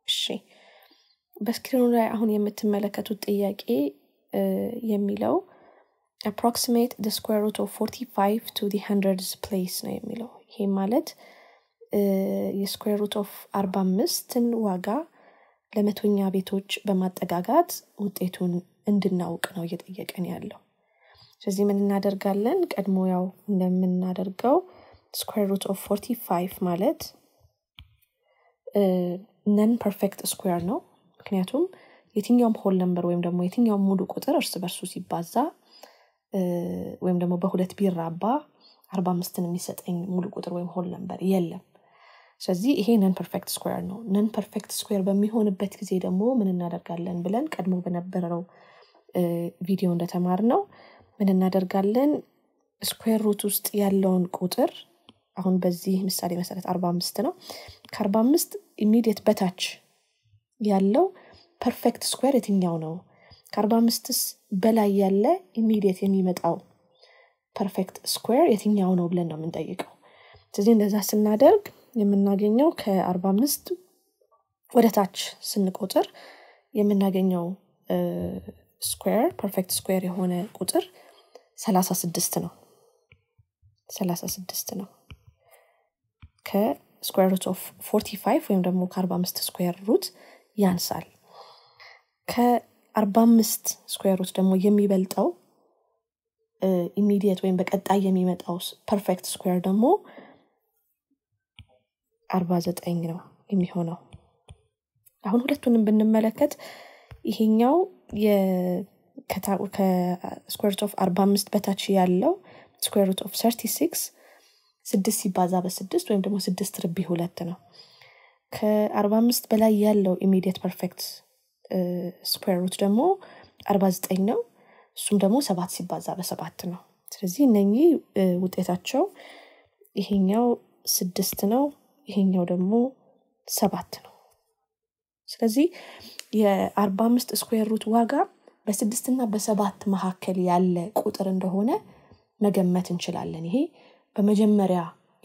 እሺ በስክሪኑ ላይ አሁን የምትመለከቱት ጥያቄ የሚለው approximate the square root of 45 to the hundreds place ነው የሚለው ይሄ ማለት የስኩዌር ሩት ኦፍ አርባ አምስትን ዋጋ ለመቶኛ ቤቶች በማጠጋጋት ውጤቱን እንድናውቅ ነው እየጠየቀን ያለው ስለዚህ ምን እናደርጋለን ቀድሞ ያው እንደምናደርገው ስኩዌር ሩት ኦፍ 45 ማለት ነን ፐርፌክት ስኩዌር ነው ምክንያቱም የትኛውም ሆል ነምበር ወይም ደግሞ የትኛውም ሙሉ ቁጥር እርስ በርሱ ሲባዛ ወይም ደግሞ በሁለት ቢራባ አርባ አምስትን የሚሰጠኝ ሙሉ ቁጥር ወይም ሆል ነምበር የለም ስለዚህ ይሄ ነን ፐርፌክት ስኩዌር ነው ነን ፐርፌክት ስኩዌር በሚሆንበት ጊዜ ደግሞ ምን እናደርጋለን ብለን ቀድሞ በነበረው ቪዲዮ እንደተማር ነው ምን እናደርጋለን ስኩዌር ሩት ውስጥ ያለውን ቁጥር አሁን በዚህ ምሳሌ መሰረት አርባ አምስት ነው ከአርባ አምስት ኢሚዲየት በታች ያለው ፐርፌክት ስኩዌር የትኛው ነው ከአርባ አምስትስ በላይ ያለ ኢሚዲየት የሚመጣው ፐርፌክት ስኩዌር የትኛው ነው ብለን ነው የምንጠይቀው ስለዚህ እንደዛ ስናደርግ የምናገኘው ከአርባ አምስት ወደ ታች ስንቆጥር የምናገኘው ስኩዌር ፐርፌክት ስኩዌር የሆነ ቁጥር ሰላሳ ስድስት ነው ሰላሳ ስድስት ነው ከስኩዌር ሩት ኦፍ ፎርቲ ፋይቭ ወይም ደግሞ ከአርባ አምስት ስኩዌር ሩት ያንሳል ከአርባ አምስት ስኩዌር ሩት ደግሞ የሚበልጠው ኢሚዲየት ወይም በቀጣይ የሚመጣው ፐርፌክት ስኩዌር ደግሞ አርባ ዘጠኝ ነው የሚሆነው አሁን ሁለቱንም ብንመለከት ይሄኛው ከስኩዌር ሩት ኦፍ አርባ አምስት በታች ያለው ስኩዌር ሩት ኦፍ ሰርቲ ሲክስ ስድስት ሲባዛ በስድስት ወይም ደግሞ ስድስት ርቢ ሁለት ነው ከአርባ አምስት በላይ ያለው ኢሚዲየት ፐርፌክት ስኩዌር ሩት ደግሞ አርባ ዘጠኝ ነው እሱም ደግሞ ሰባት ሲባዛ በሰባት ነው ስለዚህ እነኚህ ውጤታቸው ይሄኛው ስድስት ነው ይሄኛው ደግሞ ሰባት ነው ስለዚህ የአርባ አምስት ስኩዌር ሩት ዋጋ በስድስትና በሰባት መካከል ያለ ቁጥር እንደሆነ መገመት እንችላለን ይሄ በመጀመሪያ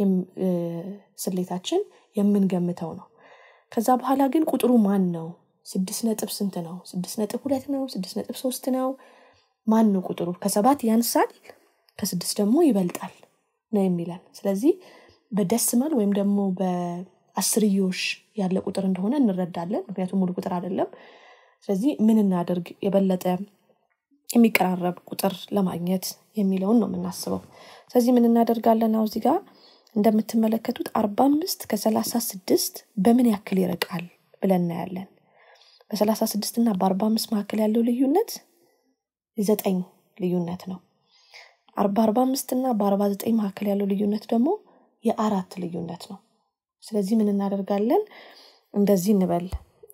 ስሌታችን የምንገምተው ነው ከዛ በኋላ ግን ቁጥሩ ማን ነው ስድስት ነጥብ ስንት ነው ስድስት ነጥብ ሁለት ነው ስድስት ነጥብ ሶስት ነው ማን ነው ቁጥሩ ከሰባት ያንሳል ከስድስት ደግሞ ይበልጣል ነው የሚለን ስለዚህ በደስመል ወይም ደግሞ በአስርዮሽ ያለ ቁጥር እንደሆነ እንረዳለን ምክንያቱም ሙሉ ቁጥር አይደለም ስለዚህ ምን እናደርግ የበለጠ የሚቀራረብ ቁጥር ለማግኘት የሚለውን ነው የምናስበው ስለዚህ ምን እናደርጋለን ነው እዚህ ጋር እንደምትመለከቱት አርባ አምስት ከሰላሳ ስድስት በምን ያክል ይርቃል ብለን እናያለን በሰላሳ ስድስት እና በአርባ አምስት መካከል ያለው ልዩነት ዘጠኝ ልዩነት ነው አርባ አርባ አምስት እና በአርባ ዘጠኝ መካከል ያለው ልዩነት ደግሞ የአራት ልዩነት ነው ስለዚህ ምን እናደርጋለን እንደዚህ እንበል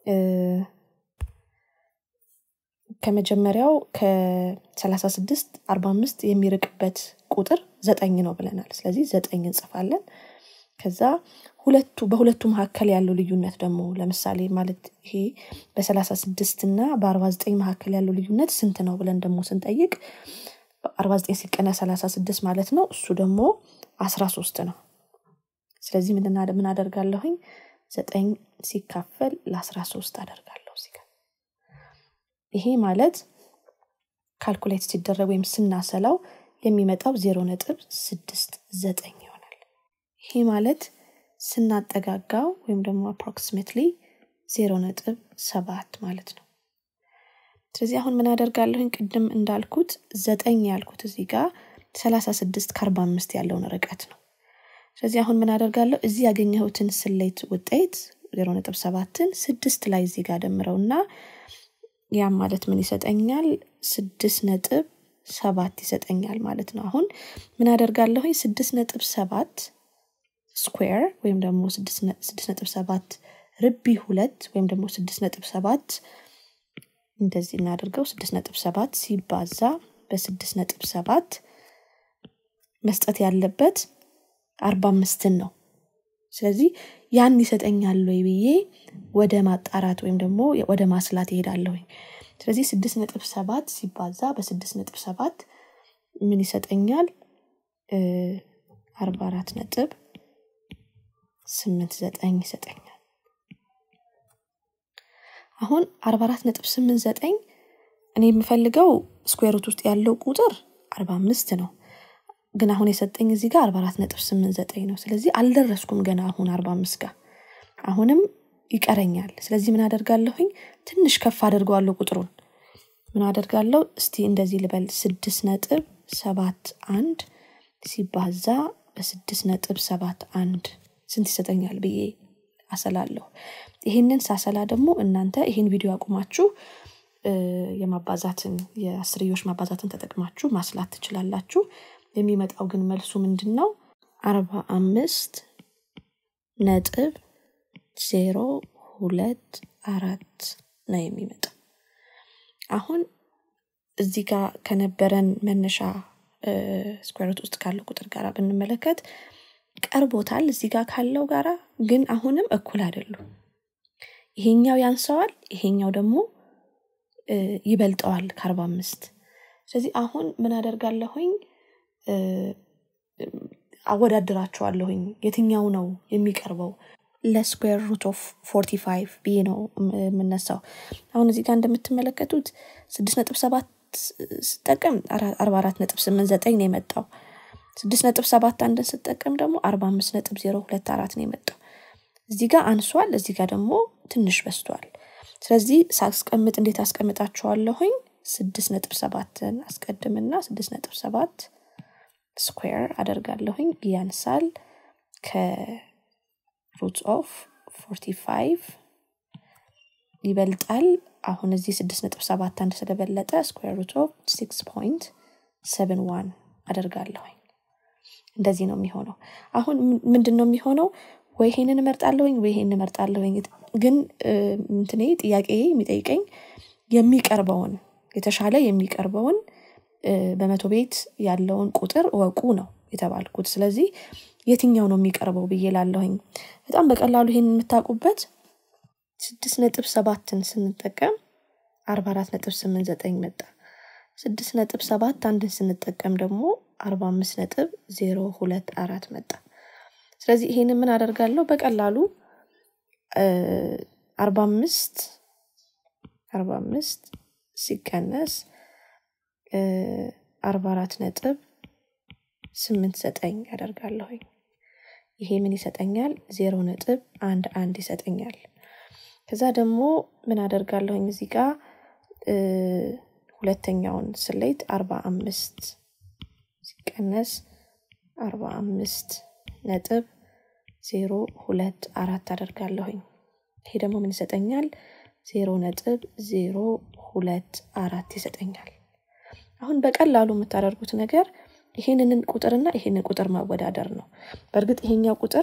ከመጀመሪያው ከ36 45 የሚርቅበት ቁጥር ዘጠኝ ነው ብለናል ስለዚህ ዘጠኝ እንጽፋለን ከዛ ሁለቱ በሁለቱ መካከል ያለው ልዩነት ደግሞ ለምሳሌ ማለት ይሄ በ36 እና በ49 መካከል ያለው ልዩነት ስንት ነው ብለን ደግሞ ስንጠይቅ 49 ሲቀነ 36 ማለት ነው እሱ ደግሞ 13 ነው ስለዚህ ምን አደርጋለሁኝ ዘጠኝ ሲካፈል ለ13 አደርጋለሁ እዚህ ጋር ይሄ ማለት ካልኩሌት ሲደረግ ወይም ስናሰላው የሚመጣው ዜሮ ነጥብ ስድስት ዘጠኝ ይሆናል ይሄ ማለት ስናጠጋጋው ወይም ደግሞ አፕሮክሲሜትሊ ዜሮ ነጥብ ሰባት ማለት ነው ስለዚህ አሁን ምን አደርጋለሁኝ ቅድም እንዳልኩት ዘጠኝ ያልኩት እዚህ ጋር ሰላሳ ስድስት ከአርባ አምስት ያለውን ርቀት ነው ስለዚህ አሁን ምን አደርጋለሁ እዚህ ያገኘሁትን ስሌት ውጤት ዜሮ ነጥብ ሰባትን ስድስት ላይ እዚህ ጋር ደምረውና ያም ማለት ምን ይሰጠኛል ስድስት ነጥብ ሰባት ይሰጠኛል ማለት ነው አሁን ምን አደርጋለሁኝ ስድስት ነጥብ ሰባት ስኩዌር ወይም ደግሞ ስድስት ነጥብ ሰባት ርቢ ሁለት ወይም ደግሞ ስድስት ነጥብ ሰባት እንደዚህ እናደርገው ስድስት ነጥብ ሰባት ሲባዛ በስድስት ነጥብ ሰባት መስጠት ያለበት አርባ አምስትን ነው ስለዚህ ያን ይሰጠኛል ወይ ብዬ ወደ ማጣራት ወይም ደግሞ ወደ ማስላት ይሄዳለሁኝ ስለዚህ ስድስት ነጥብ ሰባት ሲባዛ በስድስት ነጥብ ሰባት ምን ይሰጠኛል አርባ አራት ነጥብ ስምንት ዘጠኝ ይሰጠኛል አሁን አርባ አራት ነጥብ ስምንት ዘጠኝ እኔ የምፈልገው ስኩዌሩት ውስጥ ያለው ቁጥር አርባ አምስት ነው ግን አሁን የሰጠኝ እዚህ ጋር አርባ አራት ነጥብ ስምንት ዘጠኝ ነው ስለዚህ አልደረስኩም ገና አሁን አርባ አምስት ጋር አሁንም ይቀረኛል ስለዚህ ምን አደርጋለሁኝ ትንሽ ከፍ አደርገዋለሁ ቁጥሩን ምን አደርጋለሁ እስቲ እንደዚህ ልበል ስድስት ነጥብ ሰባት አንድ ሲባዛ በስድስት ነጥብ ሰባት አንድ ስንት ይሰጠኛል ብዬ አሰላለሁ ይህንን ሳሰላ ደግሞ እናንተ ይህን ቪዲዮ አቁማችሁ የማባዛትን የአስርዮሽ ማባዛትን ተጠቅማችሁ ማስላት ትችላላችሁ የሚመጣው ግን መልሱ ምንድን ነው አርባ አምስት ነጥብ ዜሮ ሁለት አራት ነው የሚመጣው አሁን እዚህ ጋር ከነበረን መነሻ ስኩዌርት ውስጥ ካለው ቁጥር ጋር ብንመለከት ቀርቦታል እዚህ ጋር ካለው ጋራ ግን አሁንም እኩል አይደሉም ይሄኛው ያንሰዋል ይሄኛው ደግሞ ይበልጠዋል ከአርባ አምስት ስለዚህ አሁን ምን አደርጋለሁኝ አወዳድራቸዋለሁኝ የትኛው ነው የሚቀርበው ለስኩዌር ሩት ኦፍ ፎርቲ ፋይቭ ብዬ ነው የምነሳው አሁን እዚህ ጋር እንደምትመለከቱት ስድስት ነጥብ ሰባት ስጠቀም አርባ አራት ነጥብ ስምንት ዘጠኝ ነው የመጣው ስድስት ነጥብ ሰባት አንድን ስጠቀም ደግሞ አርባ አምስት ነጥብ ዜሮ ሁለት አራት ነው የመጣው እዚህ ጋር አንሷል እዚህ ጋር ደግሞ ትንሽ በስቷል ስለዚህ ሳስቀምጥ እንዴት አስቀምጣቸዋለሁኝ ስድስት ነጥብ ሰባትን አስቀድምና ስድስት ነጥብ ሰባት ስኩዌር አደርጋለሁኝ ያንሳል ከሩት ኦፍ ፎርቲ ፋይቭ ይበልጣል አሁን እዚህ ስድስት ነጥብ ሰባት አንድ ስለበለጠ ስኩዌር ሩት ኦፍ ሲክስ ፖይንት ሰቨን ዋን አደርጋለሁኝ እንደዚህ ነው የሚሆነው አሁን ምንድን ነው የሚሆነው ወይ ይሄንን እመርጣለሁኝ ወይ ይሄን እመርጣለሁኝ ግን እንትኔ ጥያቄ የሚጠይቀኝ የሚቀርበውን የተሻለ የሚቀርበውን በመቶ ቤት ያለውን ቁጥር እወቁ ነው የተባልኩት ስለዚህ የትኛው ነው የሚቀርበው ብዬ ላለሁኝ በጣም በቀላሉ ይሄን የምታውቁበት ስድስት ነጥብ ሰባትን ስንጠቀም አርባ አራት ነጥብ ስምንት ዘጠኝ መጣ ስድስት ነጥብ ሰባት አንድን ስንጠቀም ደግሞ አርባ አምስት ነጥብ ዜሮ ሁለት አራት መጣ ስለዚህ ይሄን ምን አደርጋለሁ በቀላሉ አርባ አምስት አርባ አምስት ሲቀነስ አርባ አራት ነጥብ ስምንት ዘጠኝ ያደርጋለሁኝ ይሄ ምን ይሰጠኛል ዜሮ ነጥብ አንድ አንድ ይሰጠኛል ከዛ ደግሞ ምን አደርጋለሁኝ እዚህ ጋር ሁለተኛውን ስሌት አርባ አምስት ሲቀነስ አርባ አምስት ነጥብ ዜሮ ሁለት አራት አደርጋለሁኝ ይሄ ደግሞ ምን ይሰጠኛል ዜሮ ነጥብ ዜሮ ሁለት አራት ይሰጠኛል አሁን በቀላሉ የምታደርጉት ነገር ይሄንን ቁጥርና ይሄንን ቁጥር ማወዳደር ነው በእርግጥ ይሄኛው ቁጥር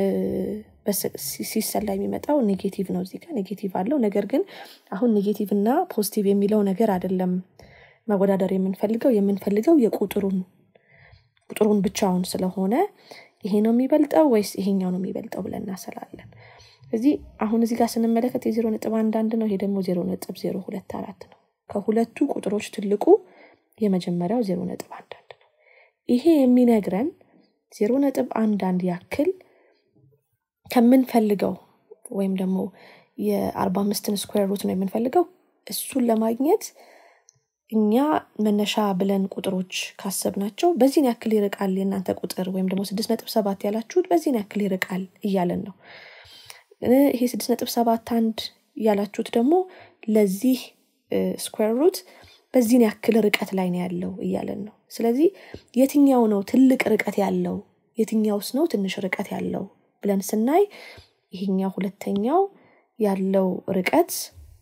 ሲሰላ የሚመጣው ኔጌቲቭ ነው እዚህ ጋር ኔጌቲቭ አለው ነገር ግን አሁን ኔጌቲቭ እና ፖዚቲቭ የሚለው ነገር አይደለም መወዳደር የምንፈልገው የምንፈልገው የቁጥሩን ቁጥሩን ብቻውን ስለሆነ ይሄ ነው የሚበልጠው ወይስ ይሄኛው ነው የሚበልጠው ብለን እናሰላለን እዚህ አሁን እዚህ ጋር ስንመለከት የዜሮ ነጥብ አንድ አንድ ነው ይሄ ደግሞ ዜሮ ነጥብ ዜሮ ሁለት አራት ነው ከሁለቱ ቁጥሮች ትልቁ የመጀመሪያው ዜሮ ነጥብ አንድ አንድ ነው ይሄ የሚነግረን ዜሮ ነጥብ አንድ አንድ ያክል ከምንፈልገው ወይም ደግሞ የአርባ አምስትን ስኩዌር ሩት ነው የምንፈልገው እሱን ለማግኘት እኛ መነሻ ብለን ቁጥሮች ካሰብናቸው በዚህን ያክል ይርቃል የእናንተ ቁጥር ወይም ደግሞ ስድስት ነጥብ ሰባት ያላችሁት በዚህን ያክል ይርቃል እያለን ነው ይሄ ስድስት ነጥብ ሰባት አንድ ያላችሁት ደግሞ ለዚህ ስኩዌር ሩት በዚህን ያክል ርቀት ላይ ነው ያለው እያለን ነው ስለዚህ የትኛው ነው ትልቅ ርቀት ያለው የትኛውስ ነው ትንሽ ርቀት ያለው ብለን ስናይ ይሄኛው ሁለተኛው ያለው ርቀት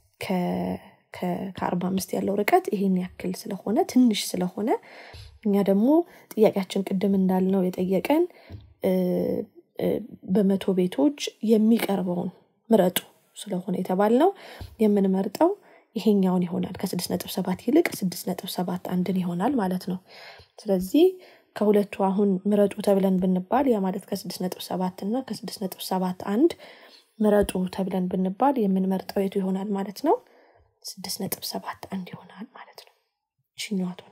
ከአርባ አምስት ያለው ርቀት ይሄን ያክል ስለሆነ ትንሽ ስለሆነ እኛ ደግሞ ጥያቄያችን ቅድም እንዳልነው የጠየቀን በመቶ ቤቶች የሚቀርበውን ምረጡ ስለሆነ የተባልነው የምንመርጠው ይሄኛውን ይሆናል ከስድስት ነጥብ ሰባት ይልቅ ስድስት ነጥብ ሰባት አንድን ይሆናል ማለት ነው ስለዚህ ከሁለቱ አሁን ምረጡ ተብለን ብንባል ያ ማለት ከስድስት ነጥብ ሰባት እና ከስድስት ነጥብ ሰባት አንድ ምረጡ ተብለን ብንባል የምንመርጠው የቱ ይሆናል ማለት ነው ስድስት ነጥብ ሰባት አንድ ይሆናል ማለት ነው ችኛዋ